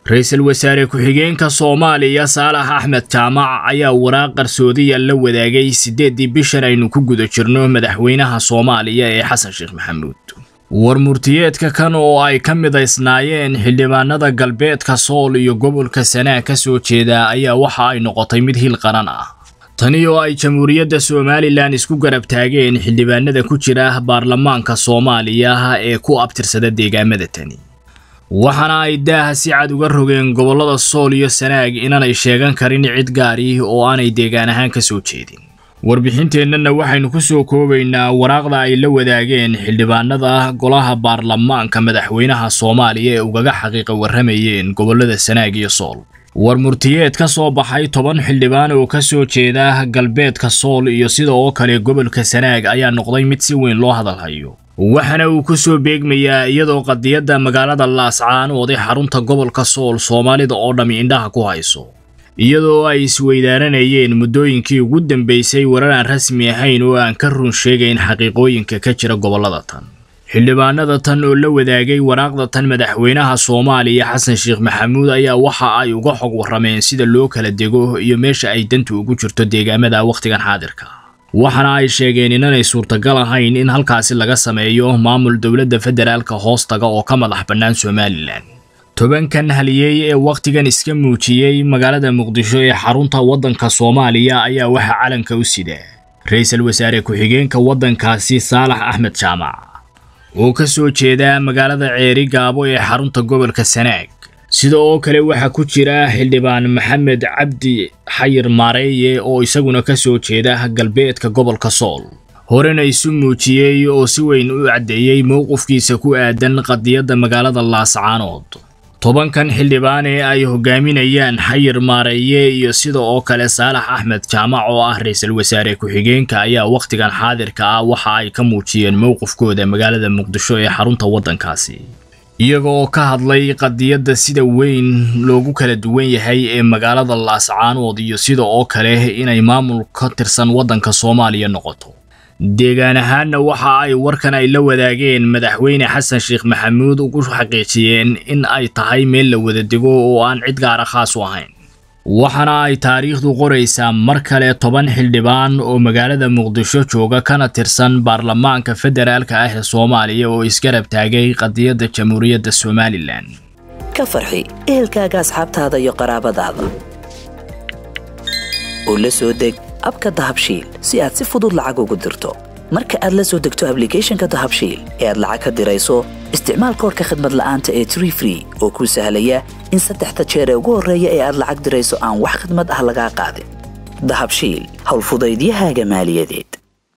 ra-iisul wasaare ku-xigeenka soomaaliya saalax axmed jaamac ayaa waraaq qarsoodiya la wadaagay siddeeddii bishan aynu ku guda jirno madaxweynaha soomaaliya ee xasan sheekh maxamuud war murtiyeedka kan oo ay ka midaysnaayeen xildhibaanada galbeedka sool iyo gobolka sanaa ka soo jeeda ayaa waxa ay noqotay mid hil qaran ah tani oo ay jamhuuriyadda somalilan isku garab taageen xildhibaanada ku jira baarlamaanka soomaaliya ee ku abtirsada deegaamada tani waxaana ay daaha si cad uga rogeen gobollada sool iyo sanaag inaanay sheegan karin cid gaari oo aanay deegaan ahaan ka soo jeedin warbixinteennana waxaynu ku soo koobaynaa waraaqda ay la wadaageen xildhibaanada golaha baarlamaanka madaxweynaha soomaaliya ee ugaga xaqiiqa warramayeen gobollada sanaag iyo sool war murtiyeed ka soo baxay toban xildhibaan oo ka soo jeeda galbeedka sool iyo sida oo kale gobolka sanaag ayaa noqday mid si weyn loo hadalhayo waxaana uu ku soo beegmayaa iyadoo qadiyadda magaalada laascaan ooday xarunta gobolka sool soomaalida oo dhammi indhaha ku hayso iyadoo ay isweydaaranayeen muddooyinkii ugu dambaysay warar aan rasmi ahayn oo aan ka run sheegayn xaqiiqooyinka ka jira gobollada tan xildhibaanada tan oo la wadaagay waraaqda tan madaxweynaha soomaaliya xasan sheekh maxamuud ayaa waxa ay uga xog warrameen sida loo kala dego iyo meesha ay dantu ugu jirto deegaamada wakhtigan xaadirka waxaana ay sheegeen inanay suurtagal ahayn in halkaasi laga sameeyo maamul dowladda federaalka hoostaga oo ka madax bannaan somalilan tobankan haliyey ee wakhtigan iska muujiyey magaalada muqdisho ee xarunta waddanka soomaaliya ayaa waxaa calanka u sida ra-iisul wasaare ku-xigeenka waddankaasi saalax axmed jaamac oo ka soo jeeda magaalada ceeri gaabo ee xarunta gobolka sanaag sida oo kale waxaa ku jira xildhibaan maxamed cabdi xayir maareeye oo isaguna ka soo jeeda galbeedka gobolka sool horena isu muujiyey oo si weyn u caddeeyey mowqifkiisa ku aadan qadiyadda magaalada laascaanood tobankan xildhibaan ee ay hogaaminayaan xayir maareeye iyo sida oo kale saalax axmed jaamac oo ah ra-iisul wasaare ku-xigeenka ayaa wakhtigan xaadirka ah waxa ay ka muujiyeen mowqifkooda magaalada muqdisho ee xarunta waddankaasi iyaga oo ka hadlay qadiyadda sida weyn loogu kala duwan yahay ee magaalada laascaanood iyo sida oo kale inay maamul ka tirsan waddanka soomaaliya noqoto deegaan ahaanna waxa ay warkan ay la wadaageen madaxweyne xasan sheekh maxamuud ugu xaqiijiyeen in ay tahay meel la wada dego oo aan cid gaara khaas u ahayn waxaana ay taariikhdu qoraysaa mar kale toban xildhibaan oo magaalada muqdisho jooga kana tirsan baarlamaanka federaalka ah ee soomaaliya oo isgarab taagay qadiyadda jamhuuriyadda somalilan ka farxi ehelkaaga asxaabtaada iyo qaraabadaada oo la soo deg abka dahabshiil si aad si fudud lacag ugu dirto marka aad la soo degto ablicathonka dahabshiil ee aad lacag ka dirayso isticmaal koorka khadmad la'aanta ee tree free oo kuu sahlaya in saddexda jeer ee ugu horreeya ee aad lacag dirayso aan wax khadmad ah lagaa qaadin dahabshiil howlfudaydiyahaaga maaliyadeed